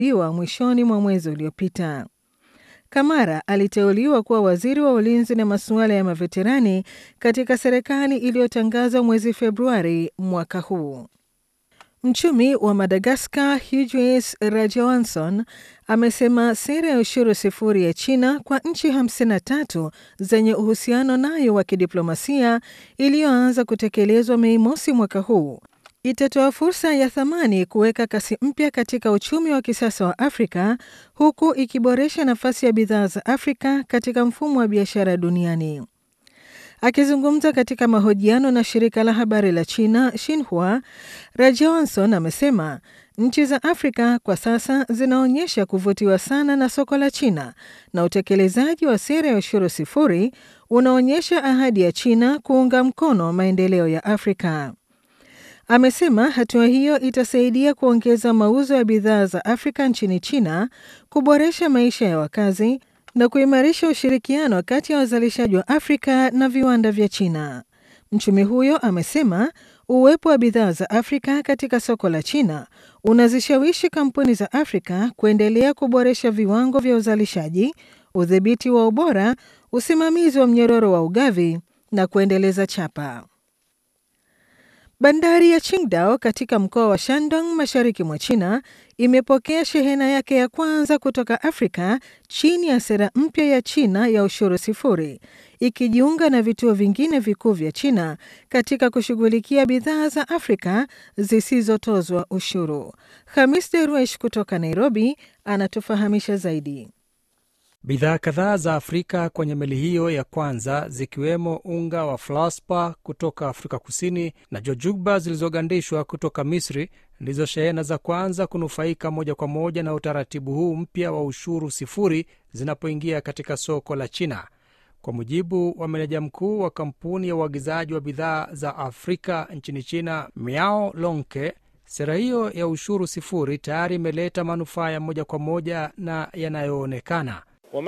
iwa mwishoni mwa mwezi uliopita. Kamara aliteuliwa kuwa waziri wa ulinzi na masuala ya maveterani katika serikali iliyotangazwa mwezi Februari mwaka huu. Mchumi wa Madagaskar Hughes Rajawanson amesema sera ya ushuru sifuri ya China kwa nchi 53 zenye uhusiano nayo wa kidiplomasia iliyoanza kutekelezwa Mei mosi mwaka huu itatoa fursa ya thamani kuweka kasi mpya katika uchumi wa kisasa wa Afrika huku ikiboresha nafasi ya bidhaa za Afrika katika mfumo wa biashara duniani. Akizungumza katika mahojiano na shirika la habari la China Xinhua, Rajawanson amesema nchi za Afrika kwa sasa zinaonyesha kuvutiwa sana na soko la China na utekelezaji wa sera ya ushuru sifuri unaonyesha ahadi ya China kuunga mkono maendeleo ya Afrika. Amesema hatua hiyo itasaidia kuongeza mauzo ya bidhaa za Afrika nchini China, kuboresha maisha ya wakazi na kuimarisha ushirikiano kati ya wazalishaji wa Afrika na viwanda vya China. Mchumi huyo amesema uwepo wa bidhaa za Afrika katika soko la China unazishawishi kampuni za Afrika kuendelea kuboresha viwango vya uzalishaji, udhibiti wa ubora, usimamizi wa mnyororo wa ugavi na kuendeleza chapa. Bandari ya Qingdao katika mkoa wa Shandong mashariki mwa China imepokea shehena yake ya kwanza kutoka Afrika chini ya sera mpya ya China ya ushuru sifuri, ikijiunga na vituo vingine vikuu vya China katika kushughulikia bidhaa za Afrika zisizotozwa ushuru. Hamis Deruesh kutoka Nairobi anatufahamisha zaidi. Bidhaa kadhaa za Afrika kwenye meli hiyo ya kwanza zikiwemo unga wa flaspa kutoka Afrika Kusini na jojugba zilizogandishwa kutoka Misri ndizo shehena za kwanza kunufaika moja kwa moja na utaratibu huu mpya wa ushuru sifuri zinapoingia katika soko la China. Kwa mujibu wa meneja mkuu wa kampuni ya uagizaji wa bidhaa za Afrika nchini China, Miao Lonke, sera hiyo ya ushuru sifuri tayari imeleta manufaa ya moja kwa moja na yanayoonekana.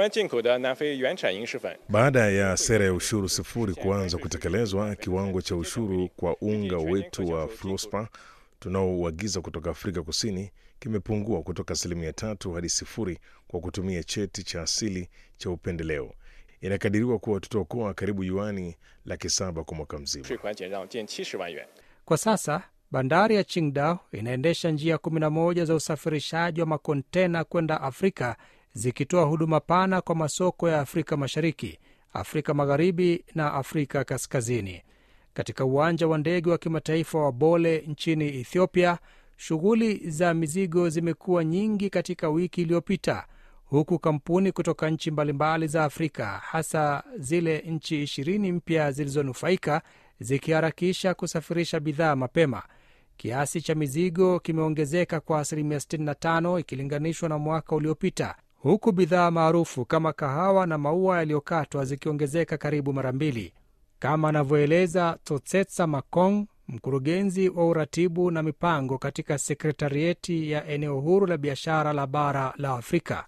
Baada ya sera ya ushuru sifuri kuanza kutekelezwa, kiwango cha ushuru kwa unga wetu wa fluspa tunaouagiza kutoka Afrika Kusini kimepungua kutoka asilimia tatu hadi sifuri kwa kutumia cheti cha asili cha upendeleo. Inakadiriwa kuwa tutaokoa karibu yuani laki saba kwa mwaka mzima. Kwa sasa bandari ya Qingdao inaendesha njia 11 za usafirishaji wa makontena kwenda Afrika zikitoa huduma pana kwa masoko ya Afrika Mashariki, Afrika Magharibi na Afrika Kaskazini. Katika uwanja wa ndege wa kimataifa wa Bole nchini Ethiopia, shughuli za mizigo zimekuwa nyingi katika wiki iliyopita, huku kampuni kutoka nchi mbalimbali za Afrika, hasa zile nchi ishirini mpya zilizonufaika, zikiharakisha kusafirisha bidhaa mapema. Kiasi cha mizigo kimeongezeka kwa asilimia 65 ikilinganishwa na mwaka uliopita huku bidhaa maarufu kama kahawa na maua yaliyokatwa zikiongezeka karibu mara mbili, kama anavyoeleza Totsetsa Makong, mkurugenzi wa uratibu na mipango katika sekretarieti ya eneo huru la biashara la bara la Afrika.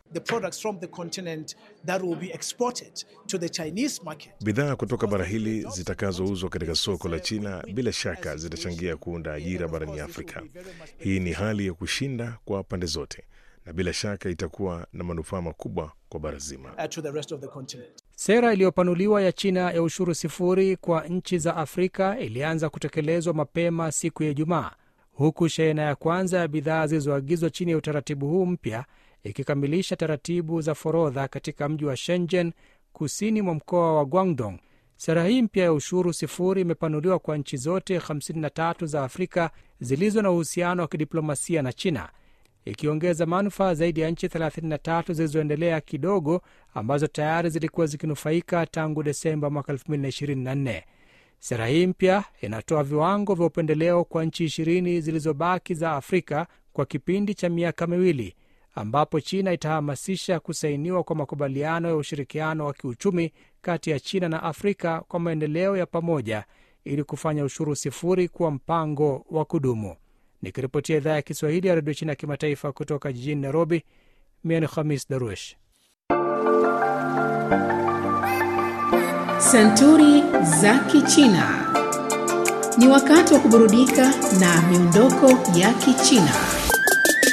Bidhaa kutoka bara hili zitakazouzwa katika soko la China bila shaka zitachangia kuunda ajira barani Afrika. Hii ni hali ya kushinda kwa pande zote na bila shaka itakuwa na manufaa makubwa kwa bara zima. Sera iliyopanuliwa ya China ya ushuru sifuri kwa nchi za Afrika ilianza kutekelezwa mapema siku ya Ijumaa, huku shehena ya kwanza ya bidhaa zilizoagizwa chini ya utaratibu huu mpya ikikamilisha taratibu za forodha katika mji wa Shenzhen, kusini mwa mkoa wa Guangdong. Sera hii mpya ya ushuru sifuri imepanuliwa kwa nchi zote 53 za Afrika zilizo na uhusiano wa kidiplomasia na China ikiongeza manufaa zaidi ya nchi 33 zilizoendelea kidogo ambazo tayari zilikuwa zikinufaika tangu Desemba mwaka 2024. Sera hii mpya inatoa viwango vya upendeleo kwa nchi ishirini zilizobaki za Afrika kwa kipindi cha miaka miwili, ambapo China itahamasisha kusainiwa kwa makubaliano ya ushirikiano wa kiuchumi kati ya China na Afrika kwa maendeleo ya pamoja ili kufanya ushuru sifuri kuwa mpango wa kudumu. Nikiripotia idhaa ya Kiswahili ya redio China ya kimataifa kutoka jijini Nairobi, mimi ni Khamis Daruesh. Santuri za Kichina. Ni wakati wa kuburudika na miondoko ya Kichina.